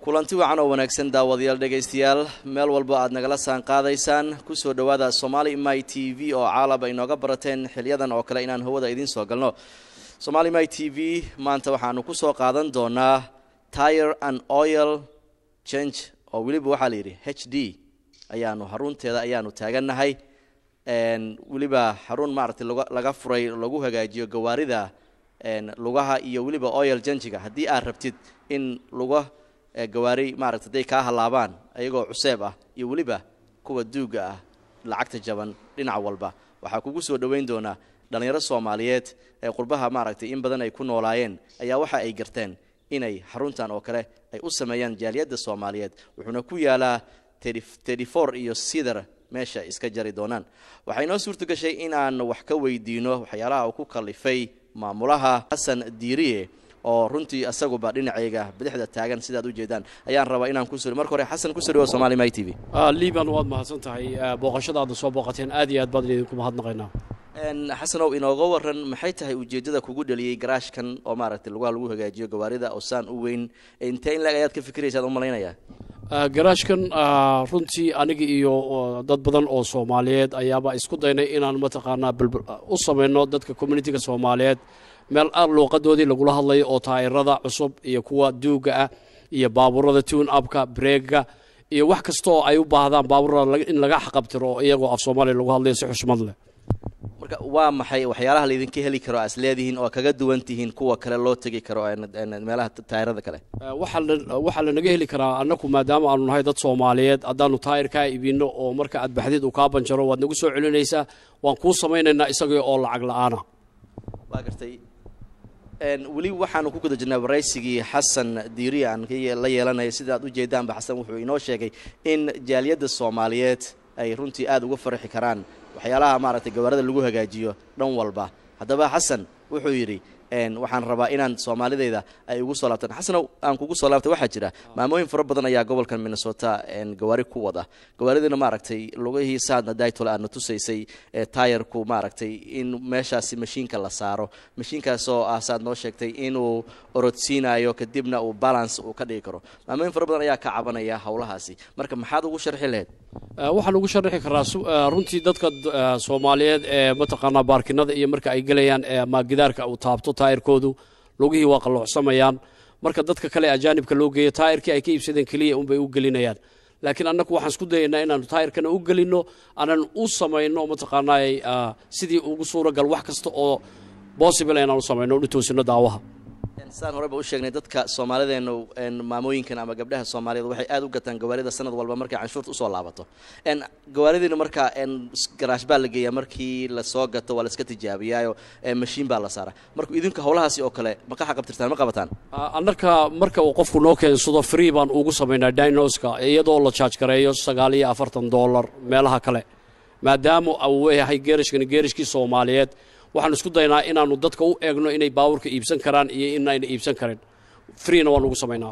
kulanti wacan oo wanaagsan daawadayaal dhegaystayaal meel walba aad nagala saan qaadaysaan kusoo dhowaada somaali my t v oo caalab ay nooga barateen xiliyadan oo kale inaan hawada idiin soo galno somaali my t v maanta waxaanu kusoo qaadan doonaa tire and oil change oo weliba waxaa layidhi h d ayaanu xarunteeda ayaanu taagannahay weliba xarun maaragtay laga furay lagu hagaajiyo gawaarida lugaha iyo weliba oil janjiga haddii aad rabtid in luga gawaari maaragta haday kaa hallaabaan ayagoo cuseeb ah iyo weliba kuwa duuga ah lacagta jaban dhinac walba waxaa kugu soo dhoweyn doonaa dhallinyaro soomaaliyeed ee qurbaha maaragtay in badan ay ku noolaayeen ayaa waxa ay garteen inay xaruntan oo kale ay u sameeyaan jaaliyadda soomaaliyeed wuxuuna ku yaalaa tedifor iyo sidar meesha iska jari doonaan waxaa inoo suurta gashay in aan wax ka weydiino waxyaalaha uu ku kalifay maamulaha xasan diiriye oo runtii asaguba dhinacayga bidixda taagan sidaad ujeedaan ayaan rabaa inaan kusoo marka hore xasan kusoo dhawo somali my t v liban waad mahadsan tahay booqashadaada soo booqateen aad iyo aad baan idinku mahadnaqaynaa xasanow inooga waran maxay tahay ujeeddada kugu dhaliyey garaashkan oo maaragtay lugaha lagu hagaajiyo gawaarida oo saan u weyn intee in lag ayaad ka fikiraysaad u malaynayaa garaashkan runtii aniga iyo dad badan oo soomaaliyeed ayaaba isku daynay inaan mataqaanaa u samayno dadka communitiga soomaaliyeed meel aad luuqadoodii lagula hadlayo oo taayirada cusub iyo kuwa duuga ah iyo baabuurada tune upka breega iyo wax kasta oo ay u baahdaan baabuurada in laga xaqabtiro oo iyagoo af soomaaliya lagu hadlayo si xushmad leh marka waa maxay waxyaalaha laydinka heli karo as leedihiin oo kaga duwan tihiin kuwa kale loo tegi karo meelaha taayirada kale waxaa lanaga heli karaa annaku maadaama aanu nahay dad soomaaliyeed haddaanu taayir kaa ibinno oo marka aad baxdid uu kaa banjaro waad nagu soo celinaysaa waan kuu samaynaynaa isagii oo lacag la-aana waa gartay weli waxaanu ku guda jirnaa waraysigii xasan diiriya aan la yeelanaya sida aad ujeedaanba xasan wuxuu inoo sheegay in jaaliyadda soomaaliyeed ay runtii aada uga farxi karaan waxyaalaha maaragtay gawaarida lagu hagaajiyo dhan walba haddaba xasan wuxuu yidhi waxaan rabaa inaan soomaalidayda ay ugu soo laabtaan xasanow aan kugu soo laabtay waxaa jira maamooyin fara badan ayaa gobolkan minnesota gawaari ku wada gawaaridina maaragtay lugihii saadna daitol aadna tusaysay taayarku maaragtay in meeshaasi mashiinka la saaro mashiinkaasoo ah saad noo sheegtay inuu orodsiinayo kadibna uu balance uu ka dhigi karo maamooyin fara badan ayaa ka cabanaya howlahaasi marka maxaad ugu sharxi lahayd waxaan ugu sharxi karaa runtii dadka soomaaliyeed ee mataqaanaa baarkinada iyo marka ay gelayaan ama gidaarka uu taabto taayirkoodu lugihii waa qalloocsamayaan marka dadka kale ajaanibka loo geeyo taayirkii ay ka iibsadeen keliya unbay u gelinayaan laakiin annagu waxaan isku dayaynaa inaanu taayirkana u gelinno aanan u samayno mataqaanaa sidii ugu suuragal wax kasta oo possible inaan u samayno u toosino daawaha saan horeba u sheegnay dadka soomaalideenu maamooyinkan ama gabdhaha soomaaliyeed waxay aada u gataan gawaarida sanad walba markay canshuurta usoo laabato gawaaridiina markaa garaash baa la geeyaa markii lasoo gato waa laska tijaabiyaayo mashiin baa la saara marka idinku howlahaasi oo kale ma ka xaqabtirtaan ma qabataan annaka marka uu qofku noo keensado free baan ugu samaynaa dinoska iyadoo la jaaj gareeyo sagaal iyo afartan dollar meelaha kale maadaama uu yahay geerishkani geerishkii soomaaliyeed waxaan isku daynaa inaanu dadka u eegno inay baabuurka iibsan karaan iyo inayna iibsan karin freena waan ugu samaynaa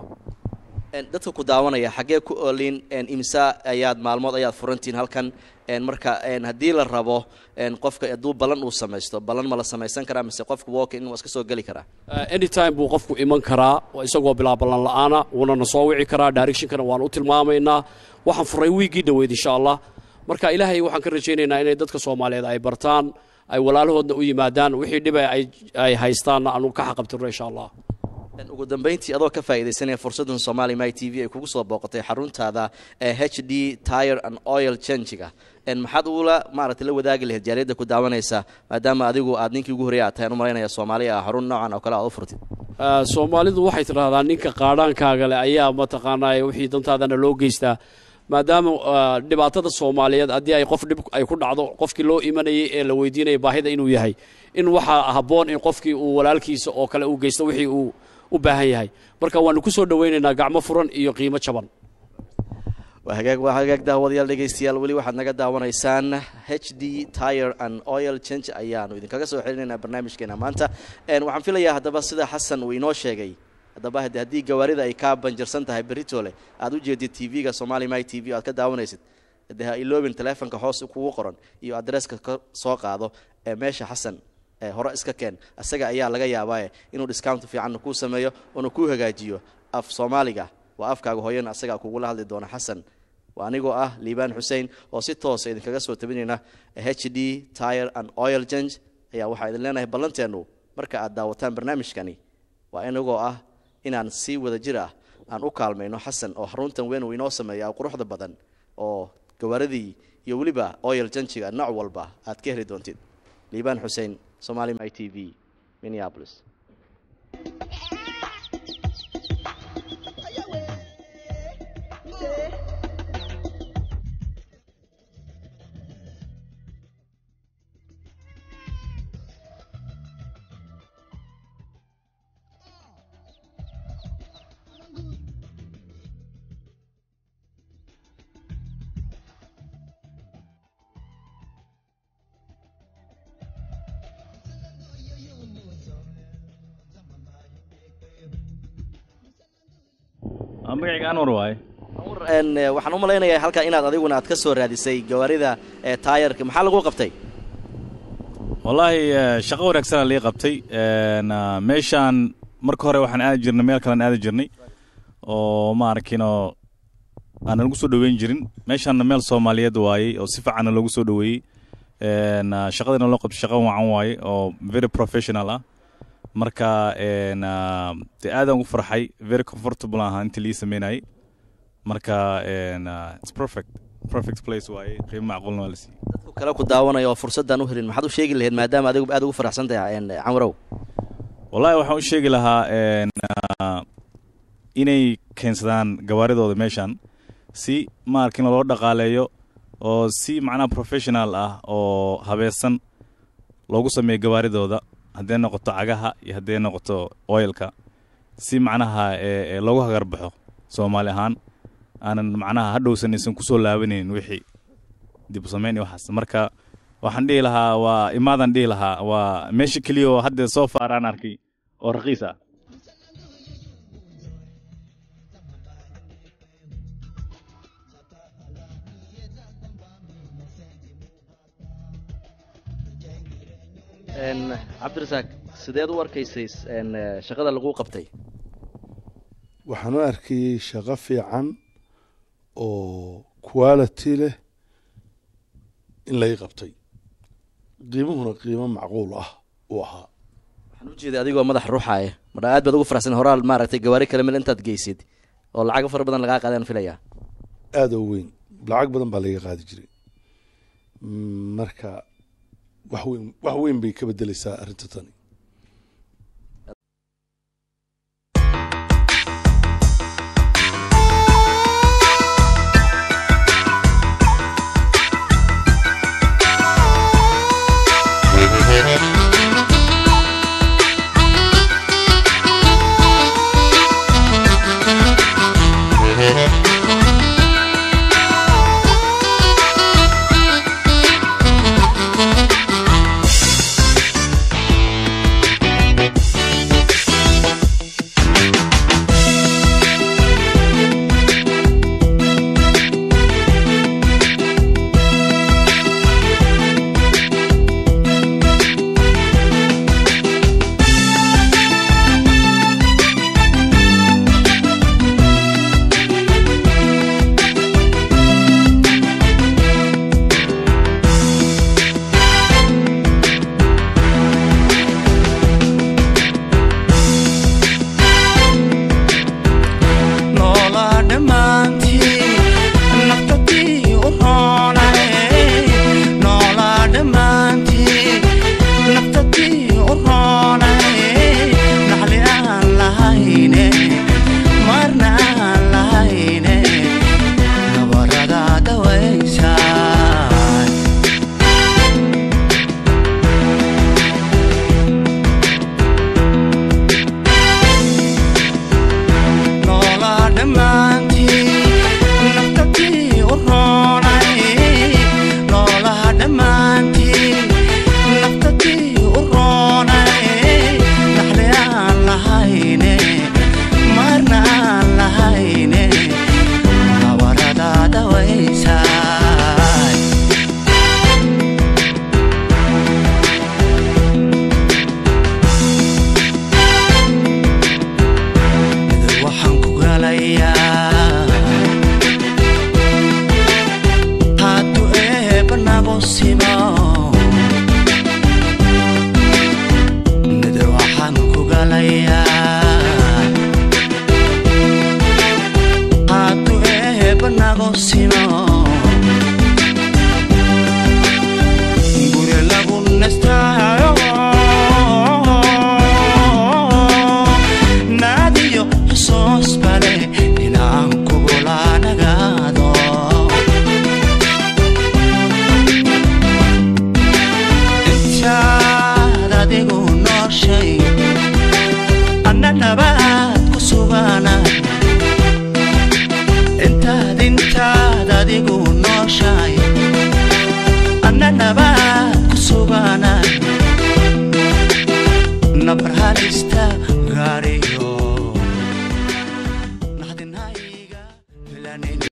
dadka ku daawanaya xaggee ku olin imsa ayaad maalmood ayaad furantihiin halkan marka haddii la rabo qofka hadduu ballan uu samaysto ballan ma la samaysan karaa mise qofka walk in waa iska soo geli karaa anytime buu qofku iman karaa isagoo bilaa ballan la-aana wuuna na soo wici karaa directionkana waan u tilmaamaynaa waxaan furay wiiggii dhoweyd insha allah marka ilaahay waxaan ka rajaynaynaa inay dadka soomaaliyeed ay bartaan ay walaalahoodna u yimaadaan wixii dhiba ay haystaanna aanu ka xaqabtirno insha allah ugu dambayntii adoo ka faa'iidaysanaya fursaddan somali my t v ay kugu soo booqatay xaruntaada ee h d tire and oil changiga maxaad ugula maaragtay la wadaagi lahayd jaaliyadda ku daawanaysa maadaama adigu aad ninkii ugu horreya aad tahay an u malaynaya soomaaliya ah xarun noocan oo kale aad u furtid soomaalidu waxay tidhahdaa ninka qaadhaankaaga leh ayaa mataqaanaa wixii dantaadana loo geystaa maadaama dhibaatada soomaaliyeed haddii ay qof dhib ay ku dhacdo qofkii loo imanayay ee la weydiinaya baahida inuu yahay in waxaa habboon in qofkii uu walaalkiisa oo kale u geysto wixii uu u baahan yahay marka waanu ku soo dhowaynaynaa gacmo furan iyo qiimo jaban waa hagaag waa hagaag daawadayaal dhegaystayaal weli waxaad naga daawanaysaan h d tire and oil change ayaanu idinkaga soo xelinaynaa barnaamijkeena maanta waxaan filayaa haddaba sida xasan uu inoo sheegay haddaba hade haddii gawaarida ay kaa banjarsan tahay berritole aad u jeedid t v-ga somali my t v o aad ka daawanaysid de ha iloobin teleefonka hoos kugu qoran iyo adresska ka soo qaado ee meesha xasan hore iska keen isaga ayaa laga yaabaaye inuu discount fiicanna kuu sameeyo oona kuu hagaajiyo af soomaaliga waa afkaaga hooyana asagaa kugula hadli doona xasan waa anigoo ah liibaan xuseen oo si toosa idinkaga soo tabinayna h d tire and oil change ayaa waxaa idin leenahay ballanteennu marka aad daawataan barnaamijkani waa inagoo ah inaan si wada jir ah aan u kaalmayno xasan oo xaruntan weyn uu inoo sameeya quruxda badan oo gawaaradii iyo weliba oil janjiga nooc walba aad ka heli doontid liibaan xuseen somali my t v minneapolis magacayga anwar waaye waxaan u malaynayaa halkaa inaad adiguna aad ka soo raadisay gawaarida taayarka maxaa lagu qabtay wallaahi shaqo wanaagsanaa lii qabtay meeshaan marka hore waxaan aadi jirnay meel kalean aadi jirnay oo maarkino aanan lagu soo dhoweyn jirin meeshaanna meel soomaaliyeed waayey oo si fiicanna loogu soo dhoweeyey shaqadiina loo qabtay shaqo wacan waaye oo very professional ah marka de aadaan ugu farxay very comfortable ahaa intii lii sameynayay marka its perfect perfect place waaye qiimo macquulna waa la siiyey dadku kale ku daawanaya oo fursaddan u helin maxaad u sheegi lahayd maadaama adigu aad ugu faraxsan tahay camrow wallahi waxaan u sheegi lahaa inay keensadaan gawaaridooda meeshan si maarkin loo dhaqaaleeyo oo si macnaha professional ah oo habeesan loogu sameeyo gawaaridooda hadday noqoto cagaha iyo hadday noqoto oilka si macnaha loogu hagarbaxo soomaali ahaan aanan macnaha hadhowsan aysan kusoo laabanaynin wixii dib u samayn iyo waxaas marka waxaan dhihi lahaa waa imaadaan dhihi lahaa waa meesha keliya oo hadda soo faaraan arkay oo raqiis ah cabdirasaaq sideed u arkaysay shaqada lagu qabtay waxaan u arkayey shaqo fiican oo quality leh in lay qabtay qiimuhuna qiimo macquul ah uu ahaa waxaan u jeeday adigoo madax ruuxaaya marka aad baad ugu faraxsan horaal maaragtay gawaari kale meel intaad geysid oo lacago fara badan lagaa qaadaan filayaa aada oo weyn lacag badan baa laga qaadi jiray marka wax weyn wax weyn bay ka bedeleysaa arrinta tani garanaynin